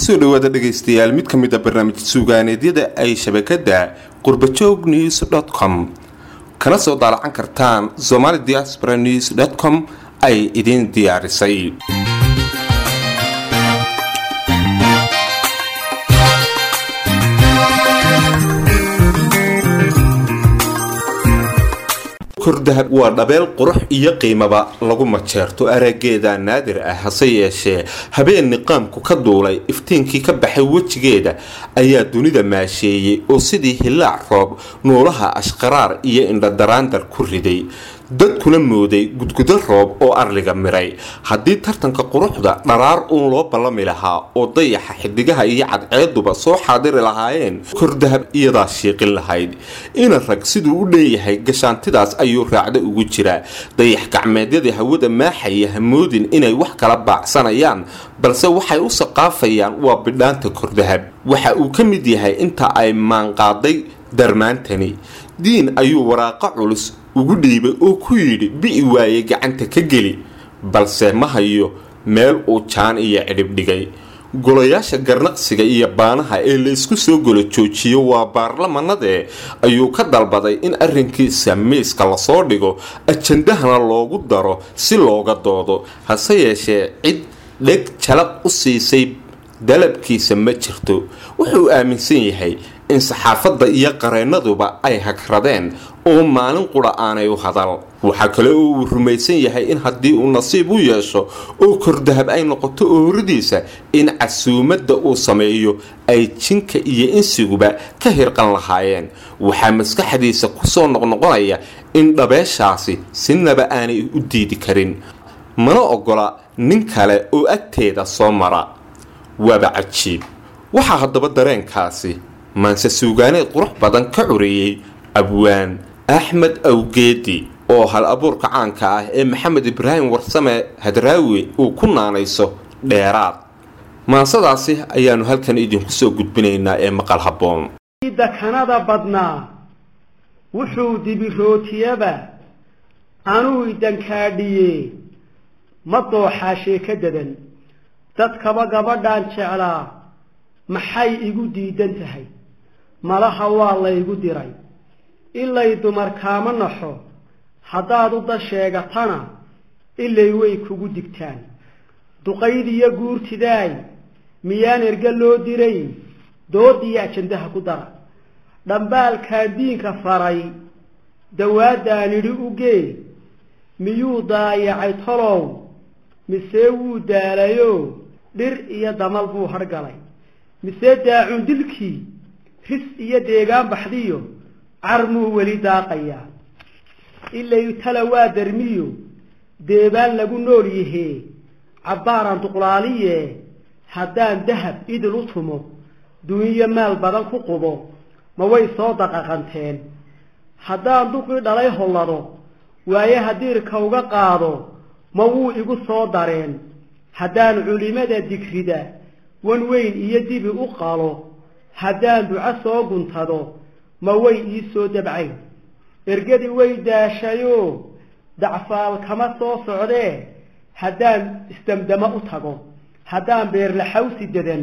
kusoo dhawaada dhegaystayaal mid ka mid a barnaamij suugaaneedyada ay shabakada qurbajoog news com kana soo daalacan kartaan somali diaspora news com ay idiin diyaarisay kordahab waa dhabeel qurux iyo qiimaba lagu majeerto araageeda naadir ah hase yeeshee habeen niqaamku ka duulay iftiinkii ka baxay wejigeeda ayaa dunida maasheeyey oo sidii hilaac roob nuulaha ashqaraar iyo indhadaraandar ku riday dadkuna mooday gudgudo roob oo arliga miray haddii tartanka quruxda dharaar uun loo ballami lahaa oo dayaxa xidigaha iyo cadceeduba soo xaadiri lahaayeen kordahab iyadaa shiiqin lahayd ina rag siduu u dheeyahay gashaantidaas ayuu raacda ugu jiraa dayax gacmeedyada hawada maaxaya hamoodin inay wax kala baacsanayaan balse waxay u saqaafayaan waa bidhaanta kordahab waxa uu ka mid yahay inta ay maanqaaday darmaantani diin ayuu waraaqo culus ugu dhiibay oo ku yidhi bi'i waaye gacanta ka geli balse ma hayo meel uu jaan iyo cidhib dhigay golayaasha garnaqsiga iyo baanaha ee laysku soo golo joojiyo waa baarlamanadee ayuu ka dalbaday in arrinkiisa miiska lasoo dhigo ajandahana loogu daro si looga doodo hase yeeshee cid dheg jalaq u siisay dalabkiisa ma jirto wuxuu aaminsan yahay in saxaafadda iyo qareenaduba ay hagradeen oo maalin qura aanay u hadal waxaa kale oo uu rumaysan yahay in haddii uu nasiib u yeesho oo kordahab ay noqoto ooradiisa in casuumadda uu sameeyo ay jinka iyo insiguba ka hirqan lahaayeen waxaa maskaxdiisa kusoo noqnoqonaya in dhabeeshaasi sinaba aanay u diidi karin mana ogola nin kale oo agteeda soo mara waaba cajiib waxaa haddaba dareenkaasi maanse suugaaneed qurux badan ka cureeyey abwaan axmed awgeedi oo hal abuurka caanka ah ee maxamed ibraahim warsame hadraawi uu ku naanayso dheeraad maansadaasi ayaanu halkan idinku soo gudbinaynaa ee maqal habboon dakanada badnaa wuxuu dibirootiyaba anuu idankaadhiye ma dooxaashee ka dadan dadkaba gabadhaan jeclaa maxay igu diidan tahay malaha waa laygu diray ilay dumar kaama naxo haddaad u da sheegatana ilay way kugu digtaan duqayd iyo guurtidaay miyaan erga loo diray doodiyo ajandaha ku dara dhambaalkaan diinka faray dawaadaan idhi u gee miyuu daayacay tolow mise wuu daalayo dhir iyo damal buu hargalay mise daacun dilkii ris iyo deegaan baxdiyo carmuu weli daaqayaa ilay tala waa darmiyo deebaan lagu nool yahee cabbaaran duqlaaliye haddaan dahab idil u tumo duniyo maal badan ku qubo ma way soo daqaqanteen haddaan duqii dhalay hollado waayaha diirka uga qaado ma wuu igu soo dareen haddaan culimada digrida wan weyn iyo dibi u qalo haddaan duco soo guntado ma way ii soo dabcayn ergadii way daashayoo dacfaal kama soo socdee haddaan isdamdamo u tago haddaan beerlaxawsi dadan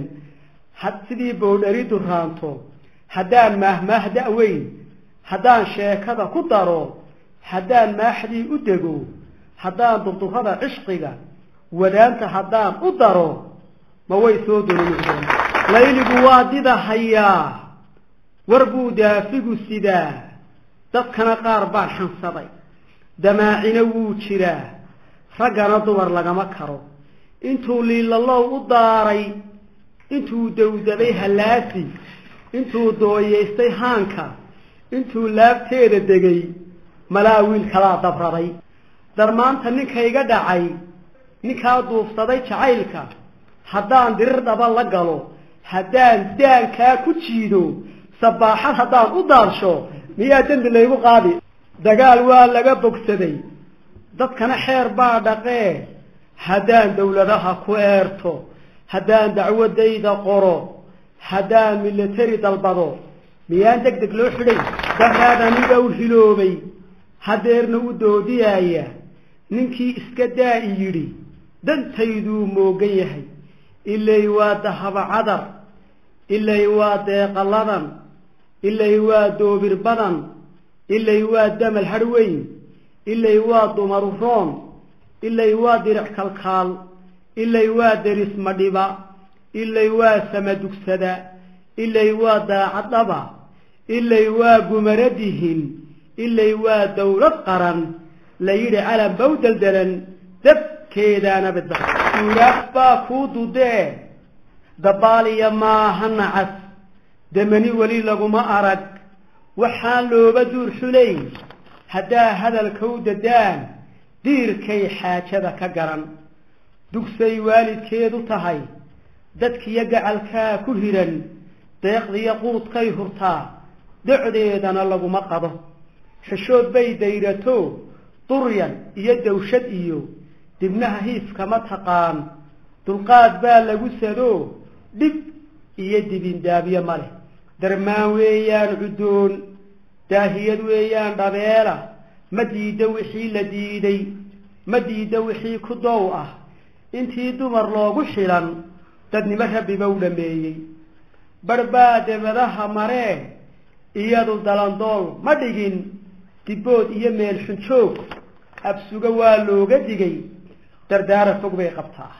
sidii boodhari duraanto haddaan maahmaah da-weyn haddaan sheekada ku daro haddaan maaxdii u dego haddaan durdurada cishqiga wadaanta haddaan u daro ma way soo dolonoqdeen layligu waa dida hayaa war buu daafigu sidaa dadkana qaar baan xansaday damaacina wuu jiraa raggana dumar lagama karo intuu liilalow u daaray intuu dawdaday hallaasi intuu dooyaystay haanka intuu laabteeda degay malaa wiil kalaa dabraday darmaanta ninkayga dhacay ninkaa duufsaday jacaylka haddaan dirir dhaba la galo haddaan daankaa ku jiido sabaaxad haddaan u daadsho miyaa dembi laygu qaadi dagaal waa laga bogsaday dadkana xeer baa dhaqee haddaan dawladaha ku eerto haddaan dacwadayda qoro haddaan milatari dalbado miyaan deg deg loo xidhay daraad aniga u hiloobay hadeerna u doodiyaaya ninkii iska daa i yidhi dantayduu moogan yahay ilay waa dahaba cadar ilay waa deeqaladan ilay waa doobir badan ilay waa damal hadhweyn ilay waa dumaru roon ilay waa diric kalkaal ilay waa deris madhiba ilay waa samadugsada ilay waa daacadhaba ilay waa gumaradihin ilay waa dawlad qaran la yidhi calan bow deldelan dabkeedaana bida suuraaf baa kuu dudee dabaaliya maaha nacas damani weli laguma arag waxaan looba duur xulayn haddaa hadalka u dadaan diirkay xaajada ka garan dugsay waalidkeedu tahay dadkiyo gacalkaa ku hiran deeqdiyo quudkay hurtaa docdeedana laguma qado xishood bay dayrato duryan iyo dawshad iyo dibnaha hiifkama taqaan dulqaad baa lagu sado dhib iyo dibindaabyo ma leh darmaan weeyaan cuddoon daahiyad weeyaan dhabeela ma diida wixii la diiday ma diida wixii ku dow ah intii dumar loogu xilan dadnimo rabbiba u dhameeyey barbaa debadaha maree iyadu dalandool ma dhigin dibbood iyo meel xunjoog absuga waa looga digay dardaara fog bay qabtaa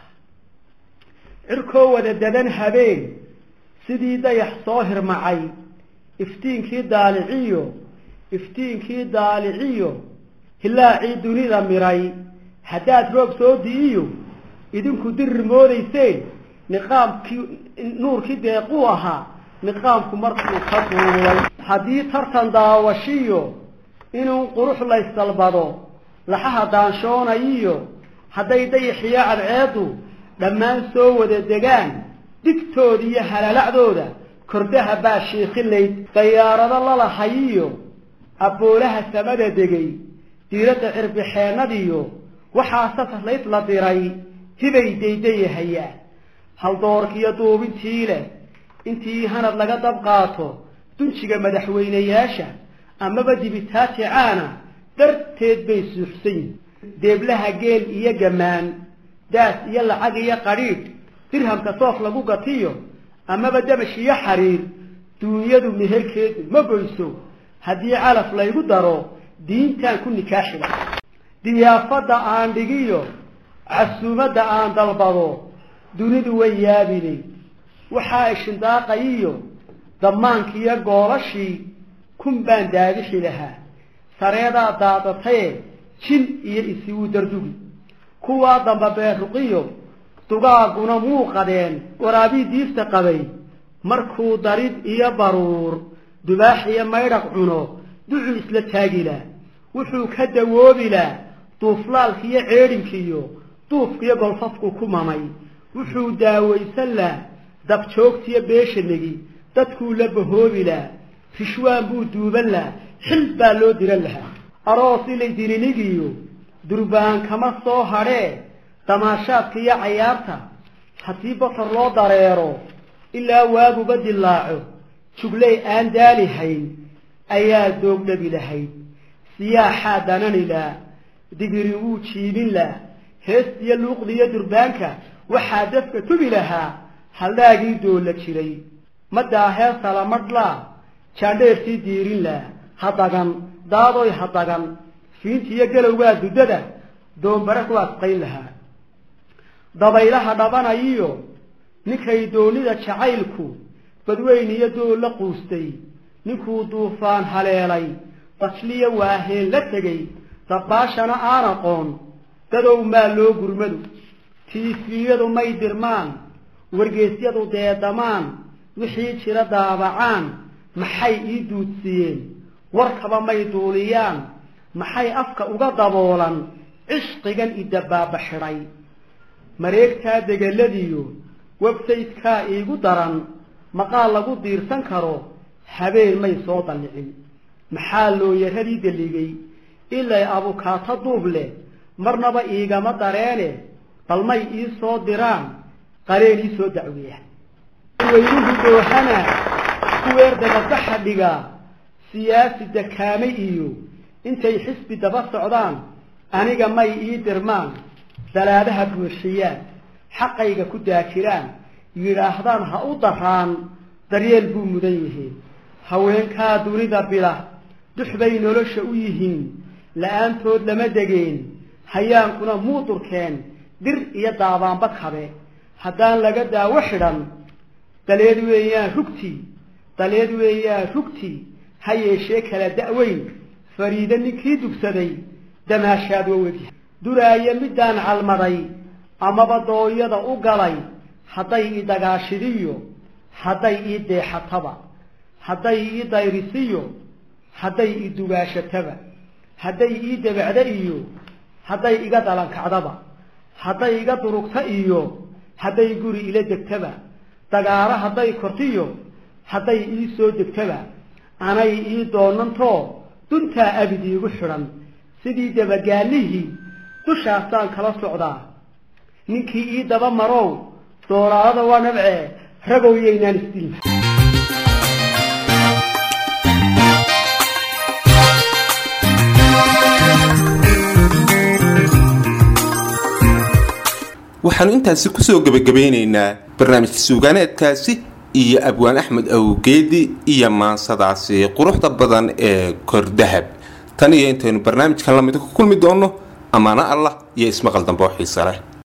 cirkoo wada dadan habeen sidii dayax soo hirmacay iftiinkii daaliciyo iftiinkii daaliciyo hilaacii dunida miray haddaad roob soo di'iyo idinku dirir moodayseen niqaamkii nuurkii deequu ahaa niqaamku markuu ka duulay haddii tartan daawashiyo inuu qurux laysdalbado laxaha daanshoonayiyo hadday dayaxiyo cadceeddu dhammaan soo wada degaan digtooda iyo halalacdooda kordaha baa shiikilayd dayaarado lalahayiyo abboolaha samada degay diiradda cirbixeennadiyo waxaa safarlayd la diray tibay daydayahayaan haldoorkiyo duubintii leh intii hanad laga dab qaato dunjiga madaxweynayaasha amaba dibitaati caana darteed bay suuxsan yihin deeblaha geel iyo gamaan daas iyo lacag iyo qadhiidh dirhamka soof lagu gatiyo amaba damash iyo xariir duunyadu meherkeedu ma goyso haddii calaf laygu daro diintaan ku nikaaxila diyaafadda aan dhigiyo casuumadda aan dalbado dunidu way yaabinay waxaa ishindaaqayiyo damaankiiyo goolashii kun baan daabixi lahaa sareedaa daadataye jin iyo isiwu dardugi kuwaa damba beeruqiyo dugaaguna muuqadeen waraabii diifta qabay markuu darid iyo baruur dubaax iyo maydhaq cuno ducuu isla taagilaa wuxuu ka dawoobilaa duuflaalkiiyo ceedhinkiiyo duufkiyo golfafku ku mamay wuxuu daawaysan lah dabjoogtiyo beeshanegi dadkuu la bahoobilaa rishwaan buu duuban lah xil baa loo diran lahaa aroos ilay dilinigiyo durbaan kama soo hadhee damaashaadka iyo cayaarta haddii batar loo dareero ilaa waaguba dilaaco jugley aan daali hayn ayaa doogdhabi lahayd siyaaxaa dananilaa digiri wuu jiibin lah heestiyo luuqdiyo durbaanka waxaa dafka tubi lahaa haldhaagii doolla jiray maddaahee salamadhlaa jaandheertii diirin lah hadagan daadoy hadagan fiintiiyo galowgaa duddada doombare ku asqayn lahaa dabaylaha dhabanayiyo ninkay doonida jacaylku badweyn iyo dool la quustay ninkuu duufaan haleelay basliya waaheen la tegay dabbaashana aan aqoon dadow maa loo gurmadu tiifiyadu may dirmaan wargeesyadu deedamaan wixii jira daabacaan maxay ii duudsiiyeen warkaba may duuliyaan maxay afka uga daboolan cishqigan idabaaba xidhay mareegtaa degeladiyo websaytekaa iigu daran maqaal lagu diirsan karo habeen may soo dallicin maxaa looyaradii deligay ilay abukaato duub leh marnaba iigama dareene bal may ii soo diraan qareen ii soo dacweeya weynuhu doohana kuweer dababaxa dhigaa siyaasi dakaamay iyo intay xisbi daba socdaan aniga may ii dirmaan dalaadaha buuxiyaan xaqayga ku daakiraan yidhaahdaan ha u daraan daryeel buu mudan yihiin haweenkaa dunida bila dux bay nolosha u yihiin la-aantood lama degeen hayaankuna muudurkeen dir iyo daabaanba kabe haddaan laga daawo xidhan daleed weeyaan rugtii daleed weeyaan rugtii ha yeeshee kala da'weyn fariide ninkii dugsaday damaashaad wawedi duraayo midaan calmaday amaba dooyada u galay hadday ii dagaashidiyo hadday ii deexataba hadday ii dayrisiyo hadday ii dugaashataba hadday ii debacda iyo hadday iga dalankacdaba hadday iga durugta iyo hadday guri ila degtaba dagaaro hadday kortiyo hadday ii soo degtaba anay ii doonantoo duntaa abid iigu xidhan sidii dabagaanihii dushaasaan kala socdaa ninkii ii daba marow doolaadada waa nabcee ragow yaynaan isdilma waxaanu intaasi kusoo gebagabeynaynaa barnaamijka suugaaneedkaasi iyo abwaan axmed awgeedi iyo maansadaasi quruxda badan ee kordahab tan iyo intaynu barnaamijkan lamida ku kulmi doonno ammaano allah iyo ismaqal dambe oo xiise leh